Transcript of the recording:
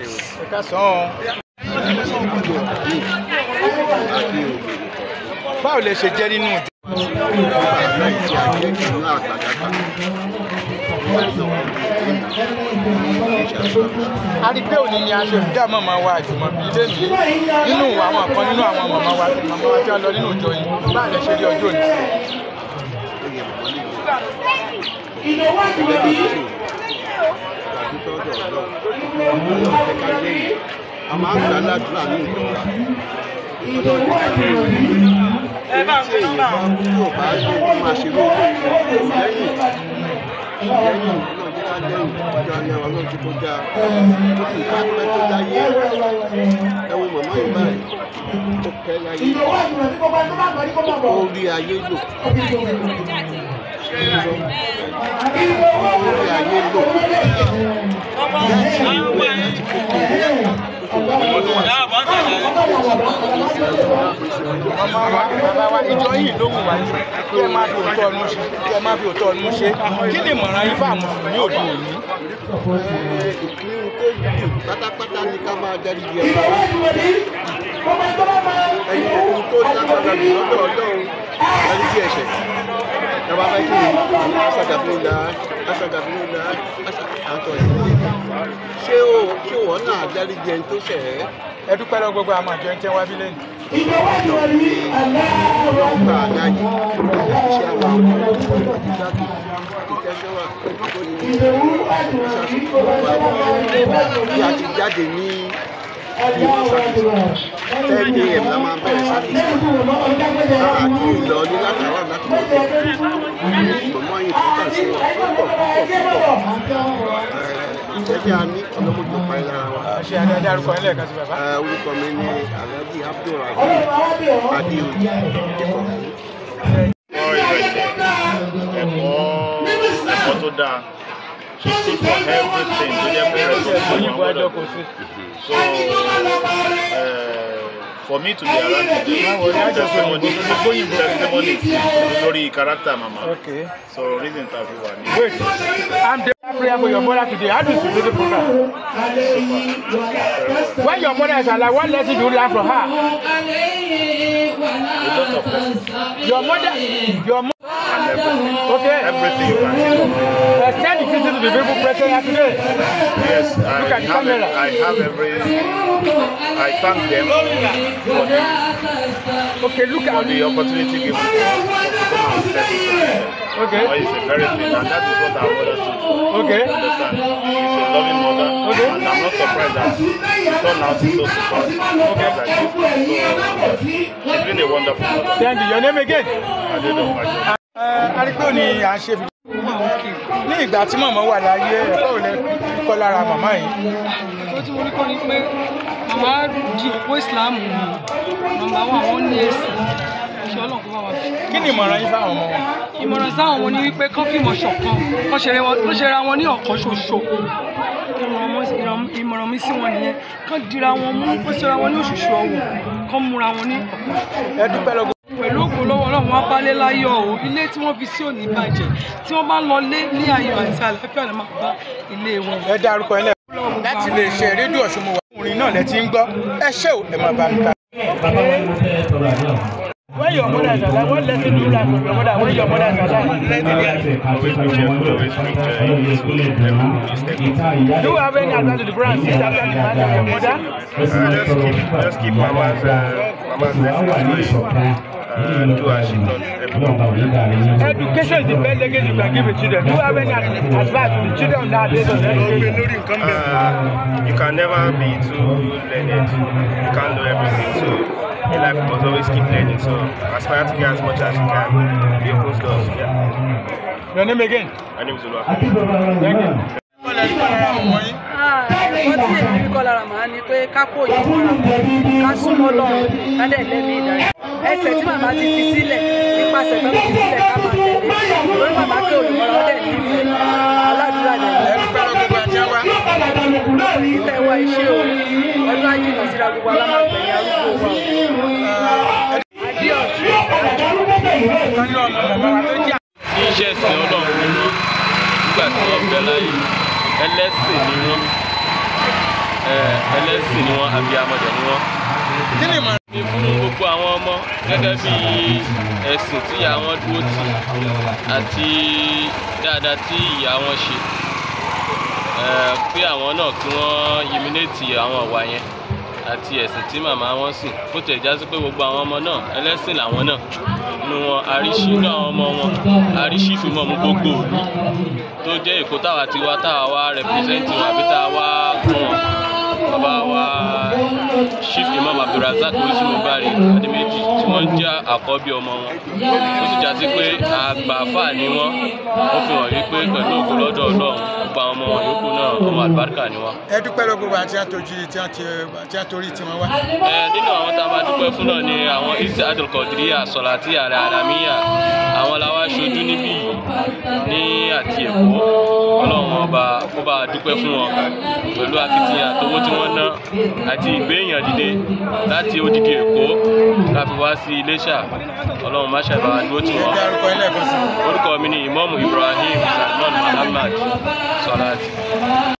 ẹ ká sàn án. báwo lẹ ṣe jẹ́ nínú ìjọ. a rí pé òní ni a ṣe ìdá màmá wa àjùmọ̀bí lẹ́nu nínú àwọn kan nínú àwọn màmá wa màmá wa tí wọ́n lọ nínú ìjọ yìí báwo lẹ ṣe rí ọjọ́ òní. a máa ń gbà ládùúrà ní ìjọba ẹ bá ń gbé nọ́mbà wọn. yóò bá ṣe kó máa ṣe lórí lẹ́yìn lẹ́yìn náà jẹ́ ká lẹ́yìn ọjọ́ ayé wa lọ́ọ́ ti kọjá ó sì ká pẹ́ tó dáyé ẹ wo màmá yìí báyìí ó kẹ́ láyé ó rí ayé lò ó rí ayé lò màmá wa bàbá wa ìjọ yìí ló wù wá ní kí ẹ má fi òótọ́ ọdún ṣe kí ẹ má fi òótọ́ ọdún ṣe kí ni ìmọ̀ràn yín fún àwọn mùsùlùmí òde òní. ìpinnu tó jù pátápátá ni ká máa darí di ẹ̀rọ ẹni ohun tó lágbára jù lọ́dọ̀ ọlọ́run darí di ẹ̀ṣẹ̀ ìjọba fẹ́ kí ni aṣàgàfínúdà aṣàgàfínúdà àtọ̀ ìdílé ṣé o ṣé wọ́n náà darí di ẹni tó ṣẹ̀ ẹ́ ẹ dúpẹ́ lọ gbogbo àwọn àjọ ẹ̀ńtẹ́ wá bí lẹ́nu. ọlọ́gbà aláyé iṣẹ́ àwọn àwọn ìjáde ìtẹ́sọ́wà tó ní ìṣàṣùkò bí a ti jáde ní ten am la máa bẹ̀rẹ̀ sáfìsì àti ìlọ ní látàrà láti lọ sí ìgbọ̀mọ́ yìí tó kàn sí wọn púpọ̀ púpọ̀ púpọ̀ ìfẹ́ tí a ní ọlọ́mọdé pa ẹ̀ lára wa. ṣe àdáyé dárúkọ ẹ lẹ́ẹ̀kan sí bàbá. Eh, orúkọ mi ni alhaji abdulrahim adeoye ìkọ̀kọ̀. ẹ̀kọ́ ìrẹsẹ̀ ẹ̀kọ́ ẹ̀kọ́ tó dáa she stood for everything tó jẹ́ pé ẹ̀sìn tó òyìnbó wọ́n ẹjọ́ gbọ́dọ̀ kò sí. so uh, for me to be around today Báwo ni a jọ sọ testimony òyìnbó tó ní gbóyìnbó? testimony lórí character mama okay so reason ta fi wà ní. wait i'm there prayer for your mother today how do you feel the program. when your mother is alive what lesson do you learn from her. a lot of lessons your mother your mother. and everything okay everything you can think of. extend the visit to the people present here today. Yes, I Look at the have, camera. I have every. I thank them for the, okay look for at the opportunity given to us to come and step into them. okay It's a very thing, and that is what our mother stood for. okay Understand? She's a loving mother, Okay. and I'm not surprised that she turned out so supportive. Okay. Like this. So, she's been a wonderful mother. thank you your name again. I don't know. I don't arígbó ni à ń ṣe fi. ní ìgbà tí màmá wà láyé ẹ̀kọ́ ò lè kọ́ lára màmá yìí. ó tí mo rí kọ́ ni pé màmá di òpó ìsìláàmù ni màmá wa àwọn ní èsì kí ọlọ́run kó bá wa fi. kí ni ìmọ̀ràn yín fáwọn ọmọ wọn. ìmọ̀ràn sáwọn wọn ni wípé kán fìmọ̀ ṣọ̀kan kán ṣe wọn kán ṣe ra wọn ní ọ̀kan ṣoṣo ìmọ̀ràn mọ́- ìràn- ìmọ̀ràn mi sí wọn nìyẹn kán dira wọn mú kán ṣe ra wọn ní òṣùṣù ọwọ̀ kán múra wọn ní ọ̀kan ẹ dúpẹ́ lọ́gọ́. pẹ̀lú ògùn lọ́wọ́ ọlọ́run wọn balẹ̀ láyọ̀ o ilé tí wọ́n fi sí òní bàjẹ́ tí wọ́n bá ń lọ lé ní ayọ̀ àti àlàáfíà lè máa bá ilé wọn. ẹ dárúkọ ẹ lẹ́ẹ̀kan. láti lè ṣe rédíò ọ̀ṣun mo wà. orin náà lẹ ti ń gbọ́ ẹ ṣé o ẹ máa bá mi ká. When your mother is alive, what lesson do you learn from your mother when your mother is alive? Always be careful, always be careful. Do you have any advice to the brand sister after the marriage of your mother? Uh, just keep, just keep mama's, uh, mama's blessings. Uh, do as she done. Everything. Education is the best legacy you can give a children. Do you have any advice to the children nowadays on education? Uh, you can never be too learned. You can't know everything. So in life, you must always keep learning. So aspire to get as much as you can. Be opposed to us. Yeah. Your name again? My name is Olua. Thank you. ẹ̀kọ́ tí èmi rí kọ́ lára màá ni pé ká kó òyìnbó ra ká súnmọ́ lọ́rùn ká dẹ̀ lẹ́mí ìdarí ẹsẹ̀ tí màmá ti fi sílẹ̀ nípasẹ̀ tó fi sílẹ̀ ká máa tẹ̀lé lórí màmá pé olùmọ̀ràn ó dẹ̀ nífẹ̀ẹ́ aládùúrà dẹ̀ Ẹ dúpẹ́ lọ gbogbo àti àwa. nílẹ̀ wa iṣẹ́ o ọdún ajínigbà síra gbogbo alámàgbẹ̀yìn arúgbó wa o. adéọ̀sùn Kan ní ọmọ bàbá wa tó jẹ́ tí ń ṣẹ̀sìn ọlọ́run nígbà tí wọ́n bẹ láyé ẹlẹ́sìn ni wọ́n eh, ẹlẹ́sìn ni wọ́n abiyamọ̀dẹ̀ ni wọ́n kí ni ìmọ̀ràn ní fún gbogbo àwọn ọmọ gẹ́gẹ́ bí ẹ̀sìn tí ìyá wọn dúró tì àti dáadáa tí ìyá wọn ṣe Eh, pé àwọn náà kí wọ́n yiminéètì àwọn ìwà yẹn àti ẹ̀sìn tí màmá wọn sìn bó tẹ̀ já sí pé gbogbo àwọn ọmọ náà ẹlẹ́sìn làwọn náà nu wọn àríṣí inú àwọn ọmọ wọn àríṣí ìfimọ̀ mú gbogbo òlu tó jẹ́ èkó táwa ti wá táwa wá rẹpírẹsẹ́ǹtì wọn àbí táwa wá kún wọn bàbá wa chief imam abdulrasaq orísìmọ̀bárì adéméjì tí wọ́n jẹ́ àkọ́bí ọmọ wọn ó sì já sí pé àgbààfà ni wọ́n ó fi hàn wípé pẹ̀lú ògo lọ́dọ̀ ọlọ́run gbogbo àwọn ọmọ wọn yòókù náà ọmọ àlùbáríkà ni wọ́n. ẹ dúpẹ́ lọ gbogbo àti àtòjì tí wọ́n ti tí wọ́n torí tí wọ́n wá. Ẹ, nínú àwọn tá a máa dúpẹ́ fún náà ni àwọn ìtì adùnkọ̀dìríyà sọ̀làtì àrẹ àràmíyà àwọn làwa aṣojú níbí yìí ní àti èkó ọlọ́run ọba kó bá a dúpẹ́ fún wọn pẹ̀lú akitiyan àtowó tí wọ́n ná àti ìgbéyàn dìde láti odidi èkó ká fi wá sí iléṣà ọlọ́run má ṣàbà dúró tì wọ́n dárúkọ ilé ẹ̀kọ́ sí. orúkọ mi ni ìmọ̀mù ibrahim salman muhammad sọ̀làtì.